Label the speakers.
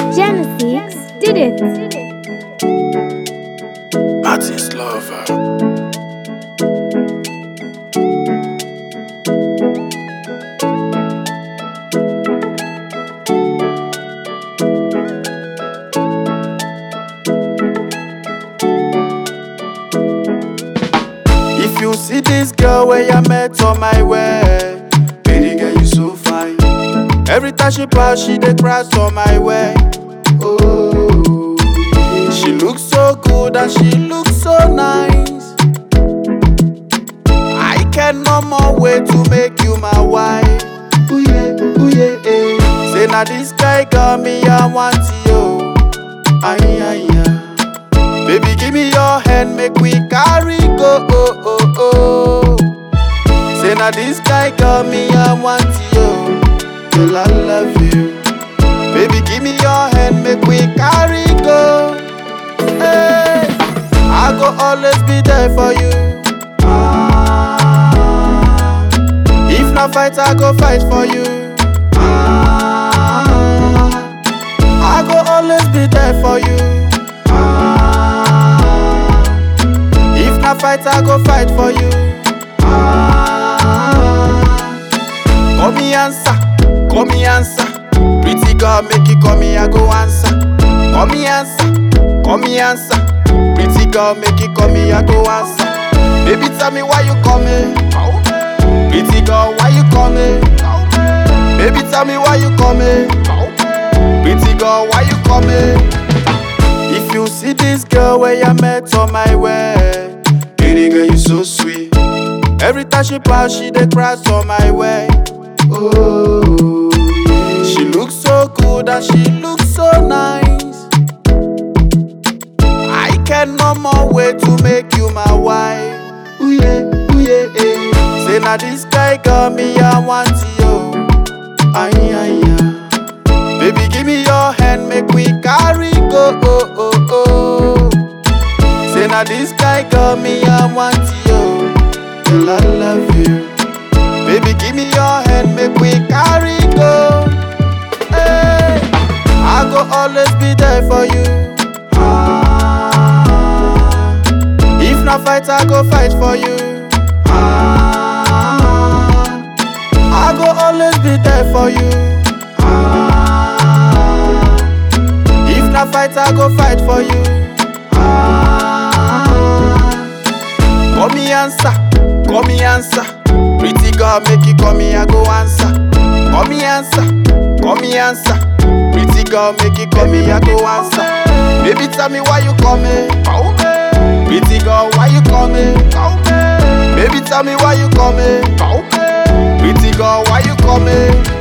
Speaker 1: Genesis did it.
Speaker 2: Martin's lover. If you see this girl where I met on my way, baby girl you so fine. Every time she pass, she dey crash on my way. Oh, she looks so good and she looks so nice. I can no more wait to make you my wife. Ooh yeah, ooh yeah, eh. Say now this guy got me, I want you. Aye, aye, aye. Baby, give me your hand, make we carry go. Oh, oh, oh. Say now this guy got me, I want you. Girl, I love you. Baby, give me your hand, make we carry go. Hey, I go always be there for you. Ah, if not fight, I go fight for you. Ah, I go always be there for you. Ah, if not fight, I go fight for you. Ah, Call me answer, call me answer. Pretty girl, make you call me, I go answer. Call me answer, call me answer. Pretty girl, make you call me, I go answer. Baby, tell me why you call me. Pretty girl, why you call me? Baby, tell me why you call me. Pretty girl, why you call me? If you see this girl where I met on my way, pretty girl, you so sweet. Every time she pass, she dey crash on my way. Oh, she looks so good and she looks so nice. I can no more wait to make you my wife. Ooh yeah, ooh yeah, eh. Say now this guy got me, I want you. Aye, aye, aye. Baby, give me your hand, make we carry go. Oh, oh, oh. Say now this guy got me, I want you. Girl, I love you. Baby, give me your hand, make we carry go. Hey, I go always be there for you. Ah, if not fight, I go fight for you. Ah, I go always be there for you. Ah, if not fight, I go fight for you. Ah, Call me answer, call me answer. Pretty girl, make you call me, I go answer. Call me answer, call me answer. Pretty girl, make you call me, I go answer. Baby, tell me why you call me. Pretty girl, why you call me? Baby, tell me why you call me. Pretty girl, why you call me?